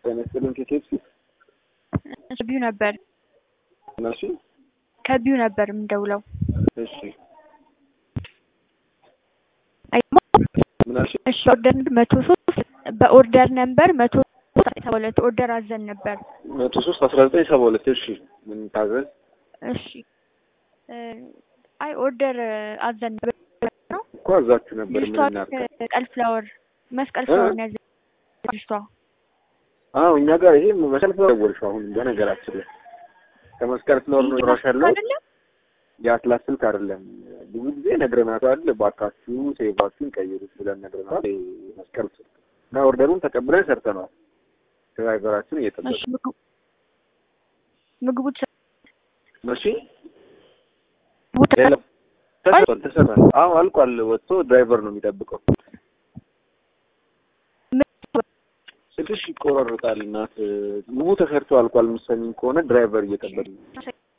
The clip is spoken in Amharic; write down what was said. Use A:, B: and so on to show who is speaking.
A: ጤና ይስጥልኝ ከኬፕሲ
B: ከቢዩ ነበር
A: እነሱ
B: ከቢዩ ነበር የምደውለው።
A: እሺ
B: አይሞ
A: ምን አልሽ?
B: እሺ ኦርደር መቶ ሶስት በኦርደር ነበር መቶ ሶስት ሰባ ሁለት ኦርደር አዘን ነበር።
A: መቶ ሶስት አስራ ዘጠኝ ሰባ ሁለት እሺ ምን ታዘዝ?
B: እሺ እ አይ ኦርደር አዘን ነበር ነው
A: እኮ አዛችሁ ነበር ምን
B: ልጅቷ
A: እናድርግ?
B: መስቀል ፍላወር መስቀል
A: እ?
B: ፍላወር ነው ያዘ ልጅቷ
A: አዎ እኛ ጋር ይሄ መስቀል ፍላወር ደወልሽው አሁን በነገራችን ላይ ከመስቀል ፍላወር ነው ራሽ ያለው
B: አይደለም
A: የአትላስ ስልክ አይደለም። ብዙ ጊዜ ነግረናታል። ባካችሁ ሴቫችሁን ቀይሩት ብለን ነግረናታል። ይሄ መስቀል ስልክ እና ኦርደሩን ተቀብለን ሰርተነዋል። ድራይቨራችን እየጠበቀ
B: እሺ ምግቡ ምግቡ ተሰ-
A: እሺ
B: ምግቡ ተሰ-
A: የለም ተሰርቷል፣ ተሰራል። አዎ አልቋል። ወጥቶ ድራይቨር ነው የሚጠብቀው። ስልክሽ ይቆራረጣል። እናት ምግቡ ተሰርቶ አልቋል። የምትሰሚኝ ከሆነ ድራይቨር እየጠበቀ ነው።